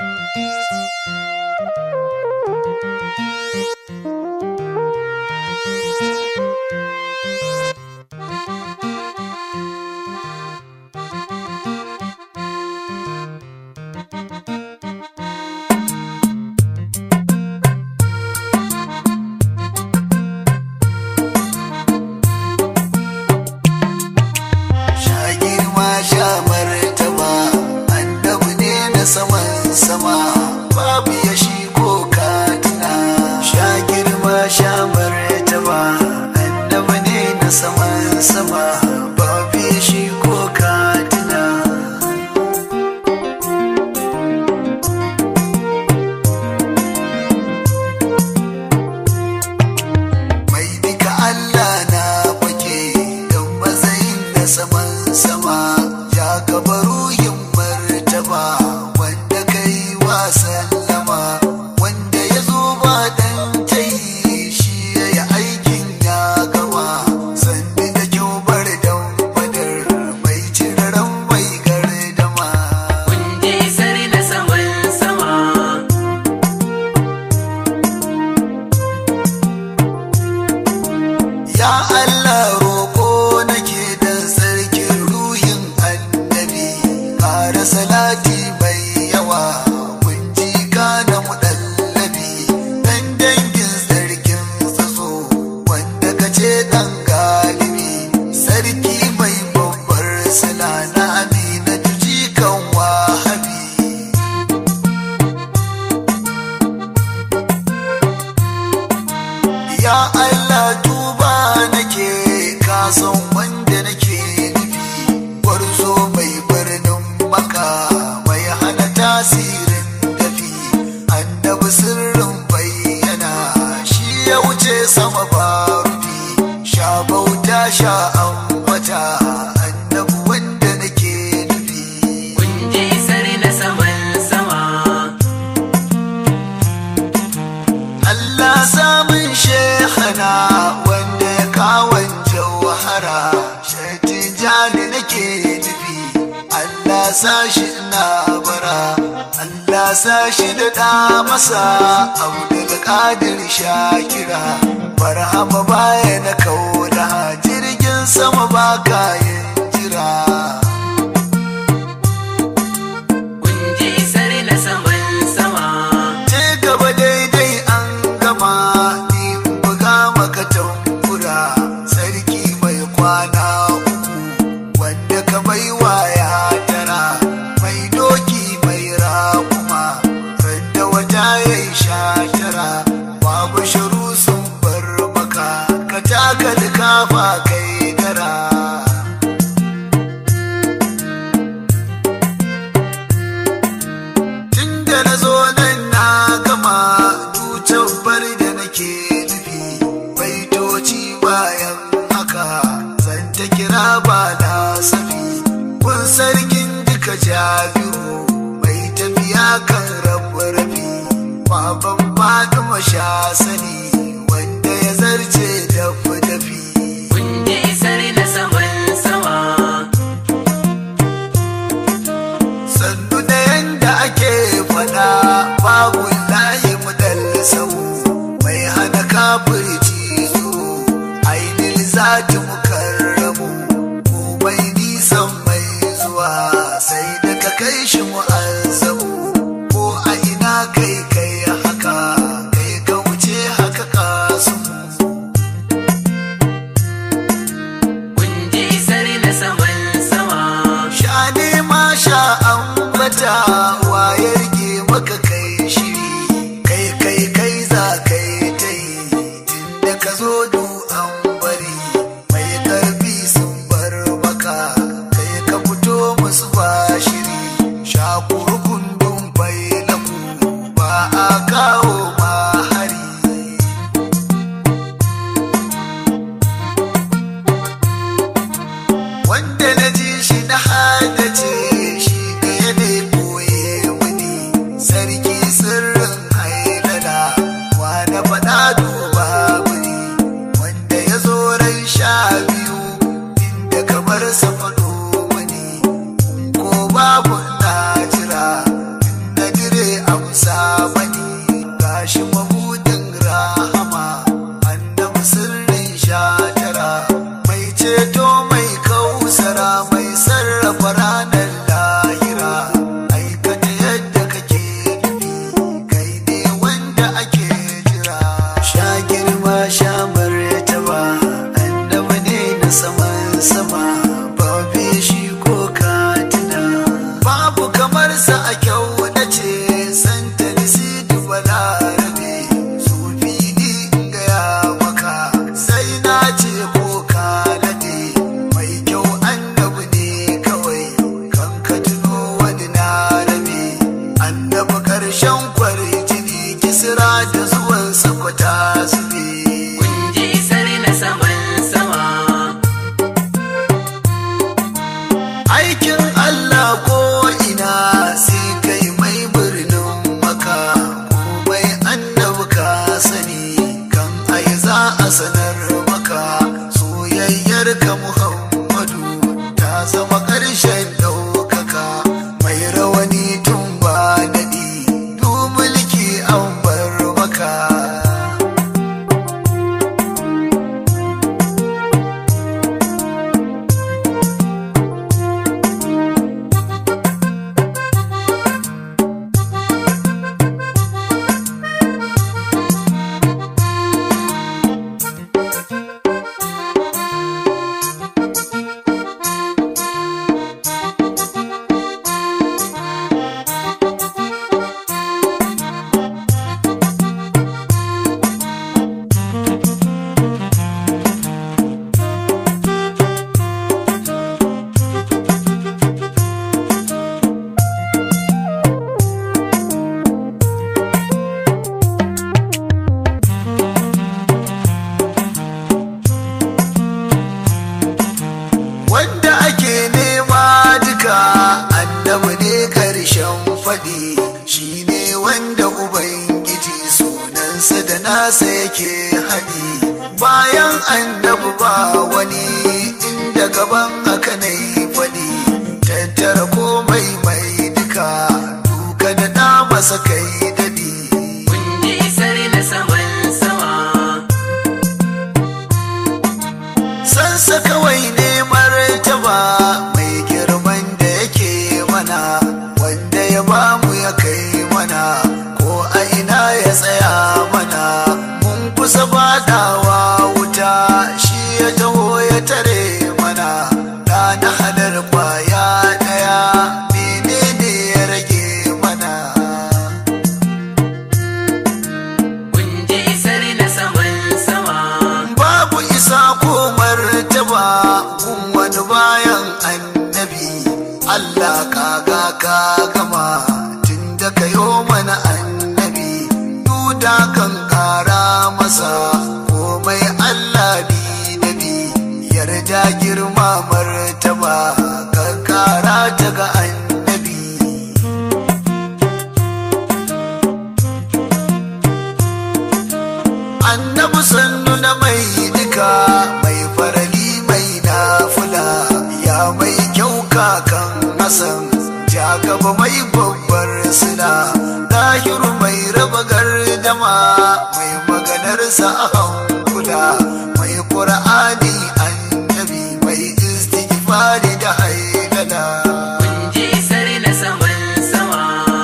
sha girma sha martaba annabi ne na saman sama babu ya shi ko katina sha girma sha martaba annabi ne na saman sama babu ya shi ko katina mai duka Allah na fake don matsayin na saman sama ya gaba ruhin martaba wanda kai wa sallama wanda ya zo ba dan tayi shi ya yi aikin ya gama sanni da kyau bar dan fadar mai ciraran mai gardama Kunje sare na saman sama Ya Allah roƙo nake dan sarkin ruhin annabi ƙara salati mai yawa kun ji na muɗallabi dan dangin sarkin tsaso wanda ka ce dan galibi sarki mai babbar sila na amina ji kan wahabi Ya Allah tuba nake ka san wanda nake nufi gwarzo mai birnin maka mai hana tasirin dafi annabi sirrin bayyana shi ya wuce sama ba rufi sha bauta sha ambata annabi wanda nake nufi Kunje sare na saman sama Allah samun shehana wanda ya kawon jauhara shaitin jani nake nufi Allah sashi na bara Allah sashi da da masa abu da kadir shakira barhama baya na kauna jirgin sama ba kayan jira Kunje sare na saman sama ce gaba daidai an gama ni in buga maka tambura sarki mai kwana uku wanda ka bai waya tara mai doki mai rakuma randa wata ya yi sha tara babu sharu sun bar maka ka taka da kafa kai dara tun da na zo nan na gama tutar bar da nake nufi baitoci bayan haka zan ta kira ba na safi kun sarkin duka jabiru mai tafiya kan rabu rafi baban fatima sha sani wanda ya zarce dafi dafi Kunje sare na saman sama sannu da yanda ake fada babu layi mudallasau mai hana kafirci zo ainihin zati mukarramu komai nisan mai zuwa sai da ka kai shi mu'azzamu ko a ina kai kai haka kai ka wuce haka kasu Kunje sare na saman sama sha ne ma sha ambata waye rike maka kai shiri kai kai kai za kai ta yi tunda ka zo du an bari mai karfi sun bar maka kai ka fito musu ba shiri sha kurkun babu kamar sa a kyau na ce santa nisidu balarabe sufi ni gaya maka sai na ce ko ka nade mai kyau annabi ne kawai kan ka tuno wani na rabe annabi karshen kwarjini kisra da zuwan sakwata su ne kun ji isar na saman sama aikin Allah ko ina sai kai mai birnin maka komai annabi ka sani kan ai za a sanar maka soyayyar ka Muhammadu ta zama ƙarshen ɗaukaka mai rawani tun ba daɗi du mulki an bar maka wanda ake nema duka annabi ne karshen faɗi shi ne wanda ubangiji sunansa da nasa yake haɗi bayan annabi ba wani inda gaban haka na yi faɗi tattara komai mai duka duka da na masa kai daɗi kun ji isar na saman sama sansa kawai ne martaba mai girman da yake mana wanda ya bamu ya kai mana ko a ina ya tsaya mana mun kusa fadawa wuta shi ya taho ya tare mana da na halar kwaya daya menene ya rage mana kun ji isar na saman sama babu isa ko martaba kun wani bayan annabi Allah kaga ka gama tun da ka yo mana annabi duda kan kara masa komai Allah bi da bi yarda girma martaba kan kara ta ga annabi annabi sannu na mai duka mai farali mai nafula ya mai kyau kakan hasan ja gaba mai babbar sila dahiru mai raba gardama mai maganarsa a hankula mai ƙur'ani annabi mai istighfari da haidala kun ji isar na saman sama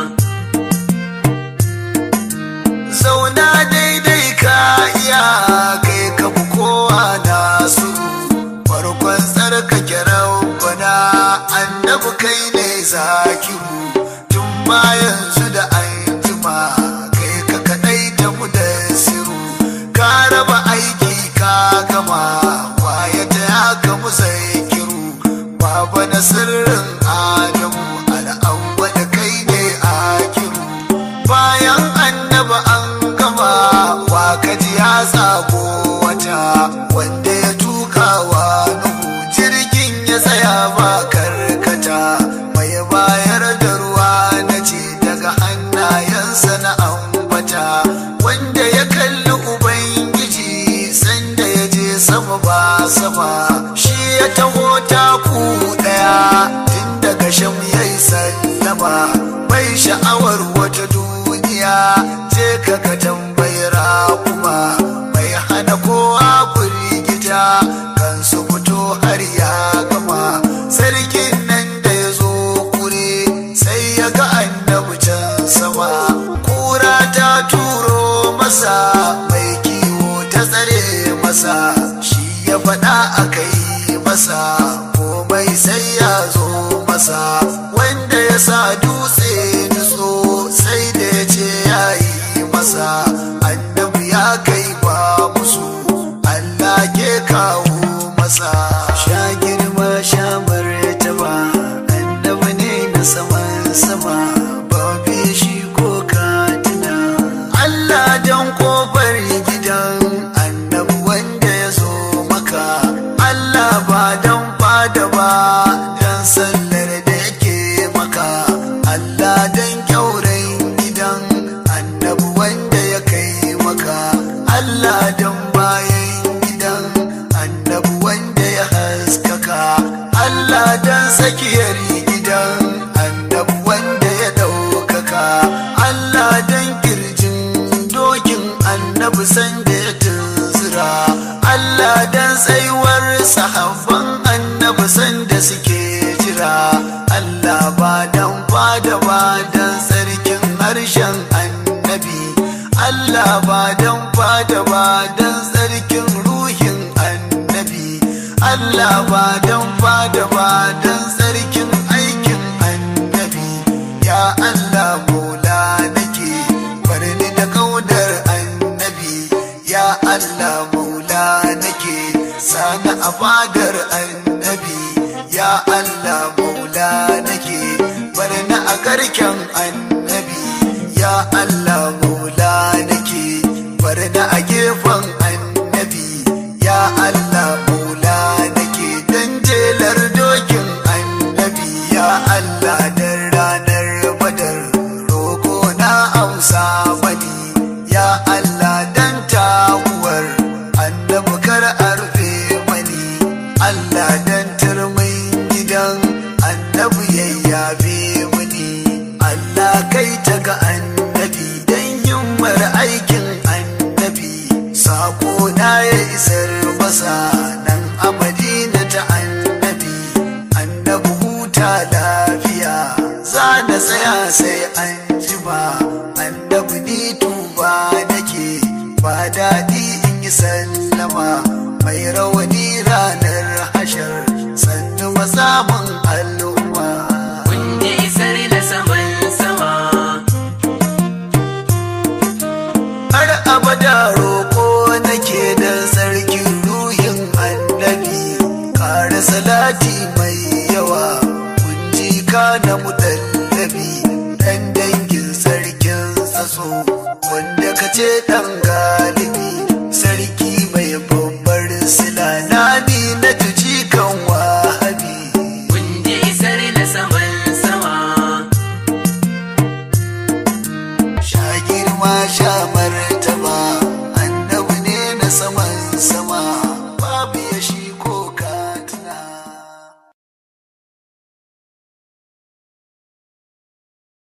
zauna daidai ka iya kai ka fi kowa nasu farkon tsarkake rabbana annabi kai ne zakiru tun ma yanzu da an jima kai ka kadai da mu da siru ka raba aiki ka gama waya ta ya ka musai kiru baba na sirrin adamu al'awwa da kai ne akiru bayan annaba an gama wa kaji ya tsago wata wanda ya tuka wa nuhu jirgin ya tsaya ba karkata mai bayar da ruwa na ce daga hannayensa na ambata wanda ya kalli ubangiji sanda ya je sama ba sama shi ya taho taku daya tun daga sham ya yi sallama bai sha'awar wata duniya je ka ka tambayar kuma mai hana kowa firgita kan su fito har ya gama sarkin nan da ya zo kure sai ya ga annabi can sama kura ta turo masa mai kiwo ta tsare masa shi ya faɗa a kai masa komai sai ya zo masa wanda ya sa da ba dan sarkin harshen annabi Allah ba dan fada ba dan sarkin ruhin annabi Allah ba dan fada ba dan sarkin aikin annabi ya Allah mola nake barni da kaudar annabi ya Allah maula nake sani a fadar annabi ya Allah maula nake barni a garken annabi ya Allah maula nake barni a gefen annabi ya Allah maula nake dan jelar dokin annabi ya Allah dan ranar badar roko na amsa mani ya Allah dan tawuwar annabi kar a rufe mani Allah dan turmin gidan annabi yayyabe mani Allah kai ta ga annabi dan himmar aikin annabi sako na ya isar masa nan a madina ta annabi annabi huta lafiya za na tsaya sai an jima annabi ni tuba nake ba daɗi in yi sallama mai rawani ranar hashar sannu masamun al'umma kun ji isar na saman sama har abada roƙo nake da sarkin ruhin annabi ƙara salati mai yawa kunji ka na mutallabi ɗan dangin sarkin saso wanda ka ce ɗan